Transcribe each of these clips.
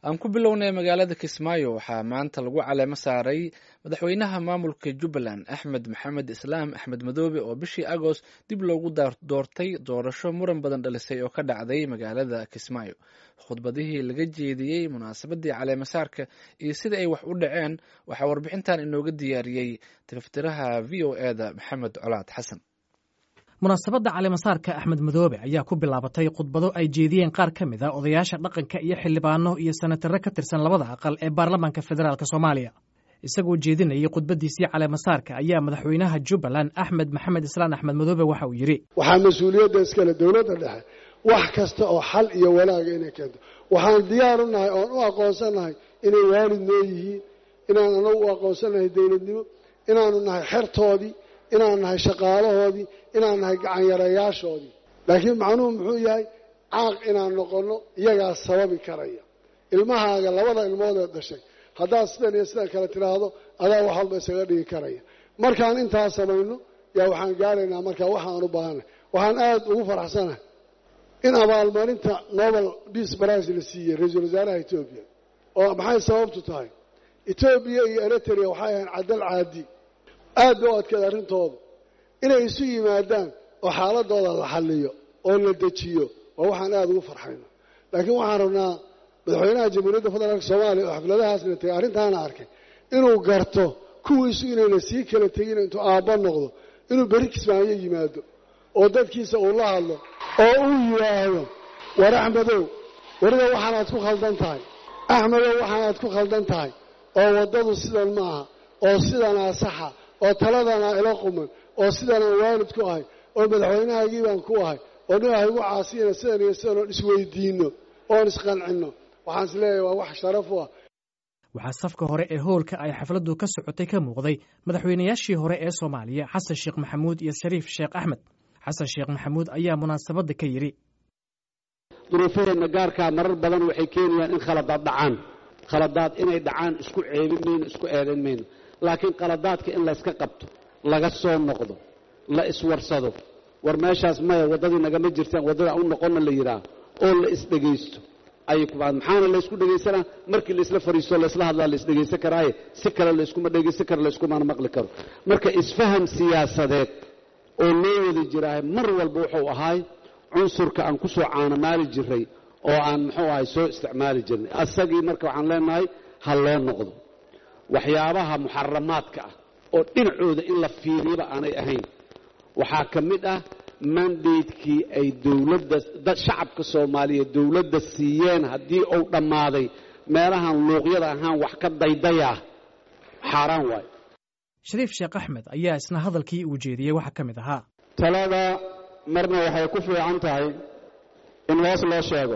aan ku bilownay magaalada kismaayo waxaa maanta lagu caleemo saaray madaxweynaha maamulka jubbaland axmed maxamed islaam axmed madoobe oo bishii agost dib loogu doortay doorasho muran badan dhalisay oo ka dhacday magaalada kismaayo khudbadihii laga jeediyey munaasabadii caleemasaarka iyo sida ay wax u dhaceen waxaa warbixintan inooga diyaariyey tiftiraha v o eda maxamed colaad xasan munaasabadda caleemasaarka axmed madoobe ayaa ku bilaabatay khudbado ay jeediyeen qaar ka mid a odayaasha dhaqanka iyo xildhibaano iyo senatare ka tirsan labada aqal ee baarlamaanka federaalk soomaaliya isagoo jeedinayay khudbadiisii caleemasaarka ayaa madaxweynaha jubbaland axmed maxamed islaan axmed madoobe waxa uu yidhi waxaa mas-uuliyadda iskale dowladda dhexe wax kasta oo xal iyo wanaaga inay keento waxaan diyaar u nahay oon u aqoonsanahay inay waalid noo yihiin inaan anagu u aqoonsanahay dowladnimo inaanu nahay xertoodii inaan nahay shaqaalahoodii inaan nahay gacanyarayaashoodii laakiin macnuhu muxuu yahay caaq inaan noqonno iyagaa sababi karaya ilmahaaga labada ilmoodee dhashay haddaad sidan iyo sidan kale tidhaahdo adaa wax walba isaga dhigi karaya markaan intaa samayno yaa waxaan gaaraynaa markaa waxaan u baahanay waxaan aada ugu faraxsanahay in abaalmarinta nobel peace prize la siiyey ra-iisul wasaaraha etoobiya oo maxay sababtu tahay etoobiya iyo eritrea waxay ahayn cadal caadi aad ba u adkeed arrintooda inay isu yimaadaan oo xaaladooda la xalliyo oo la dejiyo waa waxaan aada ugu farxayno laakiin waxaan rabnaa madaxweynaha jamhuuriyadda federaalk soomaaliya oo xafladahaasna tegay arrintaana arkay inuu garto kuwiisu inayna sii kala tegin intuu aabba noqdo inuu beri kismaayo yimaado oo dadkiisa uu la hadlo oo uu yidhaahdo war axmedow wariga waxaanaad ku khaldan tahay axmedow waxaanaad ku khaldan tahay oo waddadu sidan ma aha oo sidanaa saxa oo taladanaa ila quman oo sidanaan waalid ku ahay oo madaxweynahaagii baan ku ahay oo nin ah igu caasiyana sidan iyo sidan oon isweydiinno oon isqancinno waxaan is leeyahay waa wax sharaf u ah waxaa safka hore ee howlka ay xafladdu ka socotay ka muuqday madaxweynayaashii hore ee soomaaliya xasan sheekh maxamuud iyo shariif sheekh axmed xasan sheekh maxamuud ayaa munaasabadda ka yidhi duruufaheenna gaarkaa marar badan waxay keenayaan in khaladaad dhacaan khaladaad inay dhacaan isku ceebin mayno isku eedayn mayno laakiin khaladaadka in layska qabto laga soo noqdo la iswarsado war meeshaas maya waddadii nagama jirtaan waddada u noqonna la yidhaah oo la isdhegaysto ayay ku bacd maxaana laysku dhegaysanaa markii laisla fariisto laysla hadlaa la isdhegaysan karaaye si kale layskuma dhegaysan karo layskumana maqli karo marka isfaham siyaasadeed oo loo wada jiraahay mar walba wuxuu ahaay cunsurka aan ku soo caanamaali jiray oo aan muxuu ahay soo isticmaali jirnay asagii marka waxaan leenahay ha loo noqdo waxyaabaha muxaramaadka ah oo dhinacooda in la fiiriyaba aanay ahayn waxaa ka mid ah mandatekii ay dowladda shacabka soomaaliya dowladda siiyeen haddii uu dhammaaday meelahan luuqyada ahaan wax ka daydayaa xaaraan waayo shariif sheekh axmed ayaa isna hadalkii uu jeediyey waxaa ka mid ahaa talada marna waxay ku fiican tahay in hoos loo sheego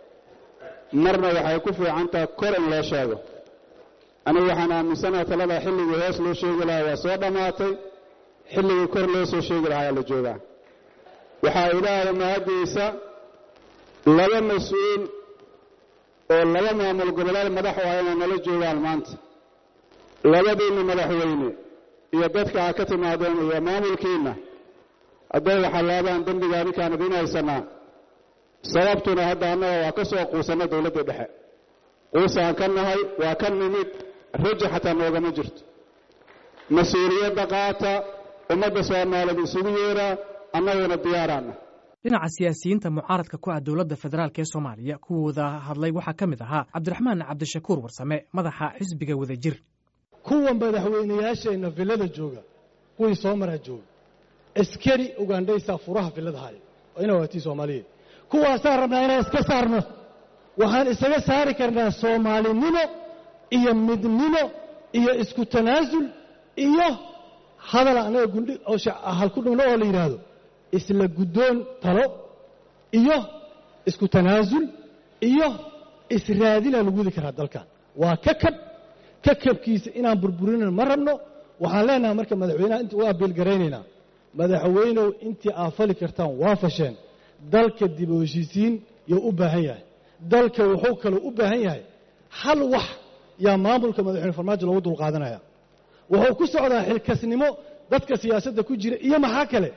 marna waxay ku fiican tahay kor in loo sheego anigu waxaan aaminsanaha talada xilligii hoos loo sheegi lahaa waa soo dhammaatay xilligii kor loo soo sheegi lahaa ayaa la joogaa waxaa ilaahay mahaddiisa laba mas-uul oo laba maamul goboleed madax u ah inay nala joogaan maanta labadiinna madaxweyne iyo dadka aad ka timaadeen iyo maamulkiinna hadday waxalaabaan dembiga adinkaan idiin haysanaa sababtuna hadda annaga waa ka soo quusanna dowladda dhexe quusaan ka nahay waa ka nimid raja xataa noogama jirto mas-uuliyadda qaata ummadda soomaaliyeed isugu yeeraa annaguna diyaaraana dhinaca siyaasiyiinta mucaaradka ku ah dowladda federaalk ee soomaaliya kuwooda hadlay waxaa ka mid ahaa cabdiraxmaan cabdishakuur warsame madaxa xisbiga wadajir kuwa madaxweynayaasheenna villada jooga kuwii soo maraa jooga askari ugandhaysaa furaha villada haya oo ina waatii soomaaliyeed kuwaasaan rabnaa inaan iska saarno waxaan isaga saari karnaa soomaalinimo iyo midnimo iyo isku tanaasul iyo hadal annaga gundhi halku dhugno oo la yidhaahdo isla guddoon talo iyo isku tanaasul iyo israadinaa lagu wadi karaa dalkan waa kakab kakabkiisa inaan burburinin ma rabno waxaan leenahay marka madaxweynaha inta u abiilgaraynaynaa madaxweynow intii aad fali kartaan waa fasheen dalka dib u heshiisiin yuu u baahan yahay dalka wuxuu kaloo u baahan yahay hal wax yaa maamulka madaxweyne farmaajo loogu dulqaadanaya wuxuu ku socdaa xilkasnimo dadka siyaasadda ku jira iyo maxaa kale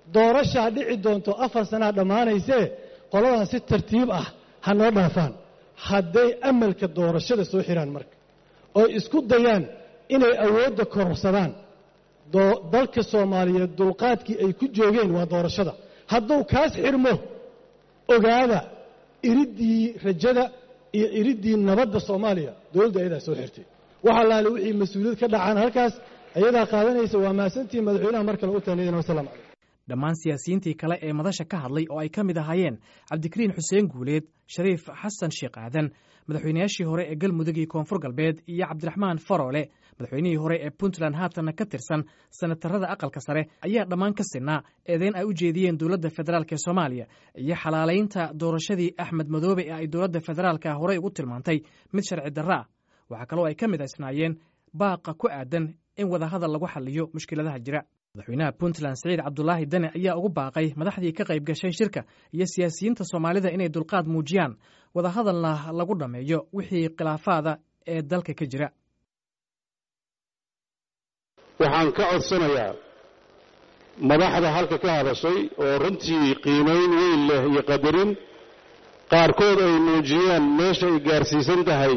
doorashaa dhici doonto afar sanaa dhammaanaysee qoladan si tartiib ah ha noo dhaafaan hadday amalka doorashada soo xiraan marka oo isku dayaan inay awoodda kororsadaan dalka soomaaliyeed dulqaadkii ay ku joogeen waa doorashada hadduu kaas xirmo ogaada iriddii rajada iyo iriddii nabadda soomaaliya dowladda ayadaa soo xirtay waxa laale wixii mas-uuliyad ka dhacaan halkaas ayadaa qaadanaysa waa mahadsantihi madaxweynaha mar kale u taaniyadina wasalam calaykum dhammaan siyaasiyiintii kale ee madasha ka hadlay oo ay ka mid ahaayeen cabdikariin xuseen guuleed shariif xasan sheekh aadan madaxweynayaashii hore ee galmudug iyo koonfur galbeed iyo cabdiraxmaan faroole madaxweynihii hore ee puntland haatanna ka tirsan sanatarada aqalka sare ayaa dhammaan ka sinaa eedeyn ay u jeediyeen dowladda federaalk ee soomaaliya iyo xalaalaynta doorashadii axmed madoobe ee ay dowladda federaalka horey ugu tilmaantay mid sharci darra ah waxaa kaloo ay ka mid isnaayeen baaqa ku aadan in wadahadal lagu xaliyo mushkiladaha jira madaxweynaha puntland siciid cabdulaahi dane ayaa ugu baaqay madaxdii ka qayb gashay shirka iyo siyaasiyiinta soomaalida inay dulqaad muujiyaan wadahadalna lagu dhammeeyo wixii khilaafaada ee dalka ka jira waxaan ka codsanayaa madaxda halka ka hadashay oo runtii qiimayn weyn leh iyo qadarin qaarkood ay muujiyeen meesha ay gaarsiisan tahay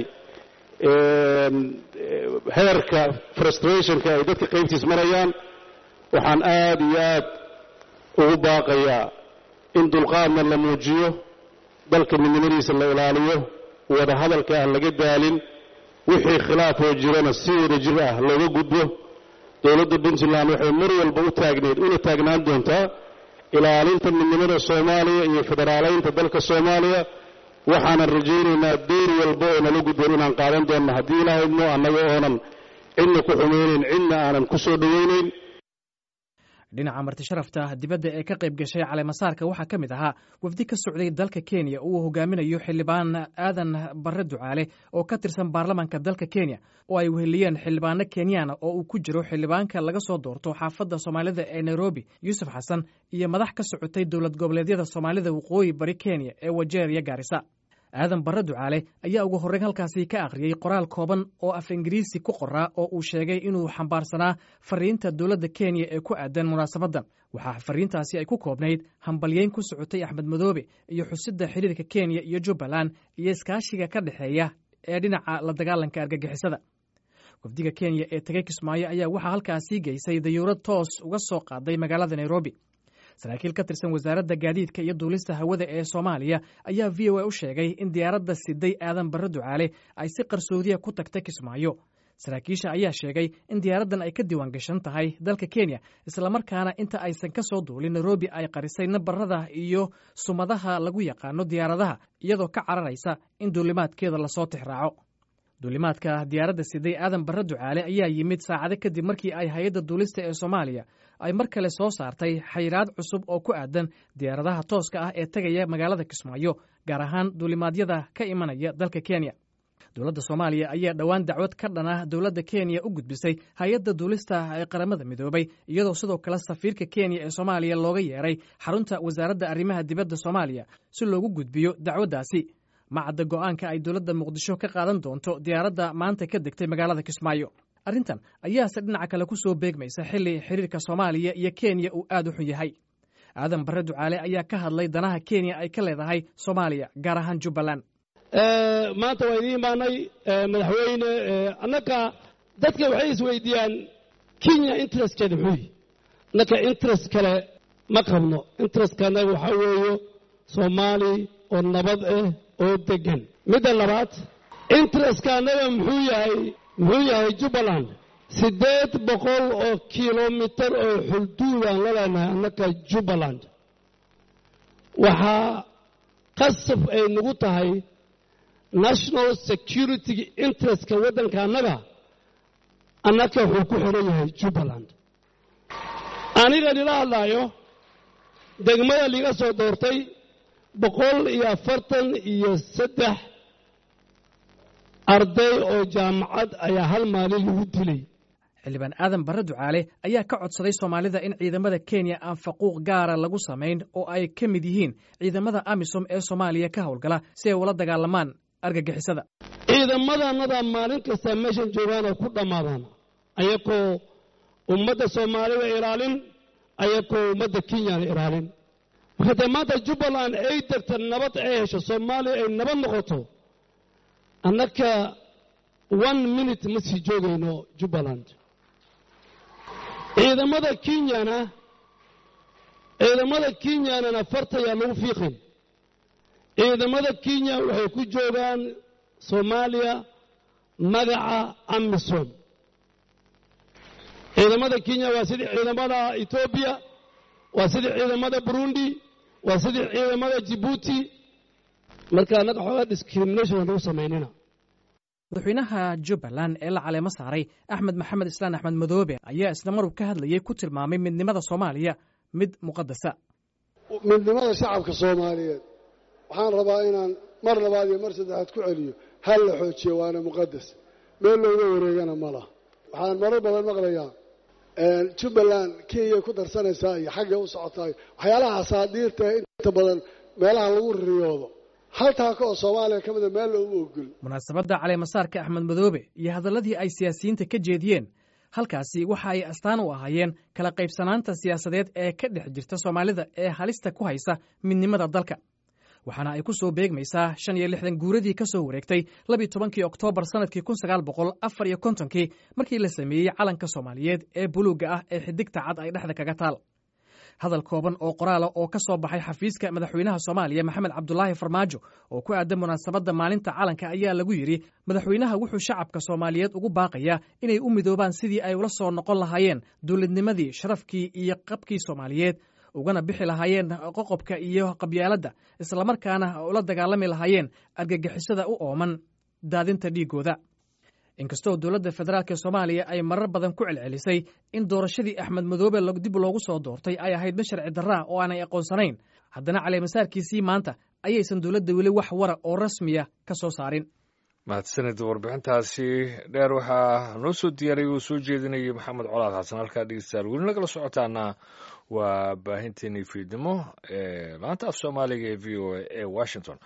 heerka frustrationka ay dadka qaybtiis marayaan waxaan aad iyo aad ugu baaqayaa in dulqaadna la muujiyo dalka midnimadiisa la ilaaliyo wada hadalka aan laga daalin wixii khilaafoo jirana si wada jir ah looga gudbo dowladda puntland waxay mar walba u taagneed una taagnaan doontaa ilaalinta midnimada soomaaliya iyo federaalaynta dalka soomaaliya waxaanan rajaynaynaa door walba oo nala gudboon inaan qaadan doonno haddii ilaahaymo annaga oonan cidna ku xumaynayn cidna aanan ku soo dhowaynayn dhinaca martisharafta dibadda ee ka qayb gashay caleemasaarka waxaa ka mid ahaa wafdi ka socday dalka kenya uu hogaaminayo xildhibaan aadan barre ducaale oo ka tirsan baarlamaanka dalka kenya oo ay weheliyeen xildhibaano kenyaana oo uu ku jiro xildhibaanka laga soo doorto xaafadda soomaalida ee nairobi yuusuf xasan iyo madax ka socotay dowlad goboleedyada soomaalida waqooyi bari kenya ee wajeer iyo gaarisa aadan barre ducaale ayaa ugu horreyn halkaasi ka akhriyey qoraal kooban oo af ingiriisi ku qoraa oo uu sheegay inuu xambaarsanaa fariinta dowladda kenya ee ku aadan munaasabaddan waxaa fariintaasi ay ku koobnayd hambalyeyn ku socotay axmed madoobe iyo xusidda xiriirka kenya iyo jubbaland iyo iskaashiga ka dhexeeya ee dhinaca la dagaalanka argagixisada wafdiga kenya ee tegey kismaayo ayaa waxaa halkaasii geysay dayuurad toos uga soo qaaday magaalada nairobi saraakiil ka tirsan wasaaradda gaadiidka iyo duulista hawada ee soomaaliya ayaa v o a u sheegay in diyaaradda siday aadan barre ducaale ay si qarsoodiya ku tagtay kismaayo saraakiisha ayaa sheegay in diyaaraddan ay ka diiwaan gashan tahay dalka kenya islamarkaana inta aysan ka soo duulin nairobi ay qarisay nabarada iyo sumadaha lagu yaqaano diyaaradaha iyadoo ka cararaysa in duulimaadkeeda lasoo tixraaco duulimaadka diyaaradda siday aadan barre ducaale ayaa yimid saacado kadib markii ay hay-adda duulista ee soomaaliya ay mar kale soo saartay xayiraad cusub oo ku aadan diyaaradaha tooska ah ee tegaya magaalada kismaayo gaar ahaan duulimaadyada ka imanaya dalka kenya dowladda soomaaliya ayaa dhowaan dacwad ka dhan ah dowladda kenya u gudbisay hay-adda duulista ee qaramada midoobay iyadoo sidoo kale safiirka kenya ee soomaaliya looga yeeray xarunta wasaaradda arrimaha dibadda soomaaliya si loogu gudbiyo dacwaddaasi macadda go'aanka ay dowladda muqdisho ka qaadan doonto diyaaradda maanta ka degtay magaalada kismaayo arrintan ayaase dhinaca kale ku soo beegmaysa xilli xiriirka soomaaliya iyo kenya uu aad u xun yahay aadan barre ducaale ayaa ka hadlay danaha kenya ay ka leedahay soomaaliya gaar ahaan jubbaland maanta waa idiin imaanay madaxweyne annaka dadka waxay isweydiiyaan kenya interestkeeda muxuu yihi annaka interest kale ma qabno interestka annaga waxaa weeyo soomaali oo nabad ah oo degan midda labaad interestka annaga muxuu yahay muxuu yahay jubbaland siddeed boqol oo kilomitar oo xulduudaan la leenahay annaka jubbaland waxaa qasab ay nagu tahay national security interestka waddanka annaga annaka wuxuu ku xidhan yahay jubbaland aniga nila hadlaayo degmada liga soo doortay boqol iyo afartan iyo saddex arday oo jaamacad ayaa hal maalin lagu dilay xildhibaan aadan barre ducaale ayaa ka codsaday soomaalida in ciidamada kenya aan faquuq gaara lagu samayn oo ay ka mid yihiin ciidamada amisom ee soomaaliya ka howlgala si ay ula dagaalamaan argagixisada ciidamadannada maalin kasta meeshan joogaanoo ku dhammaadaan ayakoo ummadda soomaalida ilaalin ayakoo ummadda kenyana ilaalin marka dee maanta jubbaland ay degta nabad ay hesho soomaaliya ay nabad noqoto annaka one minute ma sii joogayno jubbaland ciidamada kenyana ciidamada kenyanana fartayaa lagu fiiqin ciidamada kenya waxay ku joogaan soomaaliya magaca amisom ciidamada kenya waa sidii ciidamada etoobiya waa sidii ciidamada burundi waa sidii ciidamada jibuuti marka annaga xoogaa discrimination aan lagu samaynina madaxweynaha jubbaland ee la caleemo saaray axmed maxamed islaan axmed madoobe ayaa isla marub ka hadlayay ku tilmaamay midnimada soomaaliya mid muqadasa midnimada shacabka soomaaliyeed waxaan rabaa inaan mar labaad iyo mar saddexaad ku celiyo hal la xoojiyo waana muqadas meel looga wareegana ma laha waxaan marar badan maqlayaa jubbaland kenya ku darsanaysaa iyo xaggay u socotaay waxyaalaha asaadiirta inta badan meelaha lagu riyoodo hal taako oo soomaaliya ka mida meel looma ogol munaasabadda caleemasaarka axmed madoobe iyo hadalladii ay siyaasiyiinta ka jeediyeen halkaasi waxa ay astaan u ahaayeen kala qaybsanaanta siyaasadeed ee ka dhex jirta soomaalida ee halista ku haysa midnimada dalka waxaana ay ku soo beegmaysaa shan iyo lixdan guuradii ka soo wareegtay labiyo tobankii oktoobar sannadkii kun sagaal boqol afar iyo kontonkii markii la sameeyey calanka soomaaliyeed ee buluugga ah ee xidigta cad ay dhexda kaga taal hadal kooban oo qoraala oo ka soo baxay xafiiska madaxweynaha soomaaliya maxamed cabdulaahi farmaajo oo ku aadan munaasabadda maalinta calanka ayaa lagu yidhi madaxweynaha wuxuu shacabka soomaaliyeed ugu baaqayaa inay u midoobaan sidii ay ula soo noqon lahaayeen dowladnimadii sharafkii iyo qabkii soomaaliyeed ugana bixi lahaayeen qoqobka iyo qabyaaladda islamarkaana ula dagaalami lahaayeen argagixisada u ooman daadinta dhiiggooda inkastoo dowladda federaalk soomaaliya ay marar badan ku celcelisay in doorashadii axmed madoobe dib loogu soo doortay ay ahayd mid sharci darraa oo aanay aqoonsanayn haddana caleemasaarkiisii maanta ayaysan dowladda weli wax wara oo rasmiya ka soo saarin mahadsanid warbixintaasi dheer waxaa noo soo diyaariyay uu soo jeedinayay maxamed colaad xasan halkaa dhegeystayaal weli nagala socotaana waa baahinteenii fiidnimo ee laanta af soomaaliga ee v o a ee washington